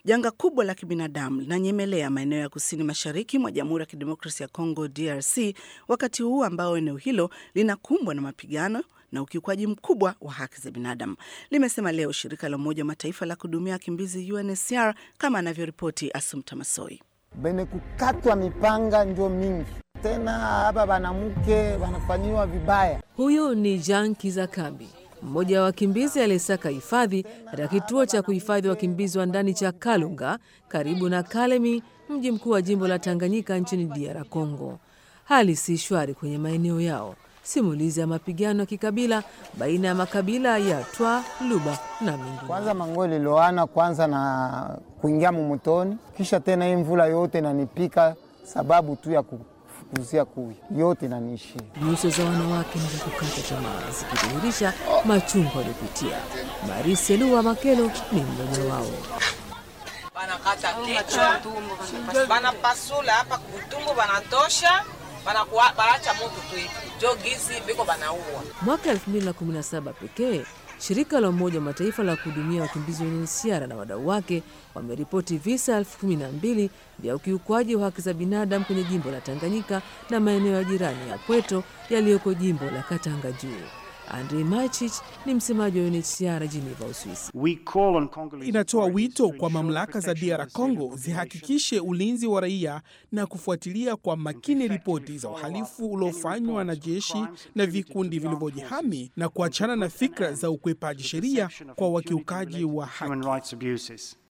Janga kubwa la kibinadamu linanyemelea maeneo ya kusini mashariki mwa Jamhuri ya Kidemokrasia ya Kongo, DRC, wakati huu ambao eneo hilo linakumbwa na mapigano na ukiukwaji mkubwa wa haki za binadamu, limesema leo shirika la Umoja wa Mataifa la kuhudumia wakimbizi UNHCR, kama anavyoripoti Asumta Masoi. Bene kukatwa mipanga njo mingi tena, hapa banamuke wanafanyiwa vibaya. Huyu ni Jean Kizakambi, mmoja wa wakimbizi aliyesaka hifadhi katika kituo cha kuhifadhi wakimbizi wa ndani cha Kalunga karibu na Kalemi, mji mkuu wa jimbo la Tanganyika nchini DR Congo. Hali si shwari kwenye maeneo yao. Simulizi ya mapigano ya kikabila baina ya makabila ya Twa, Luba na mengine. Kwanza mango liloana kwanza na kuingia mumutoni, kisha tena hii mvula yote nanipika sababu tu ya kufukuzia kui yote naniishia. Nyuso za wanawake ni za kukata tamaa, zikidhihirisha machungu waliopitia. Marise Lua Makelo ni mmoja wao. Banakata kichwa, banapasula hapa kutumbu, banatosha banacha moto tu hivi jo gizi biko banaua. Mwaka 2017 pekee shirika la Umoja wa Mataifa la kuhudumia wakimbizi wa UNHCR na wadau wake wameripoti visa elfu kumi na mbili vya ukiukwaji wa haki za binadamu kwenye jimbo la Tanganyika na maeneo ya jirani ya Pweto yaliyoko jimbo la Katanga Juu. Andrei Machich ni msemaji wa UNHCR Geneva, Uswisi. Inatoa wito kwa mamlaka za DR Congo zihakikishe ulinzi wa raia na kufuatilia kwa makini ripoti za uhalifu uliofanywa na jeshi na vikundi vilivyojihami na kuachana na fikra za ukwepaji sheria kwa wakiukaji wa haki.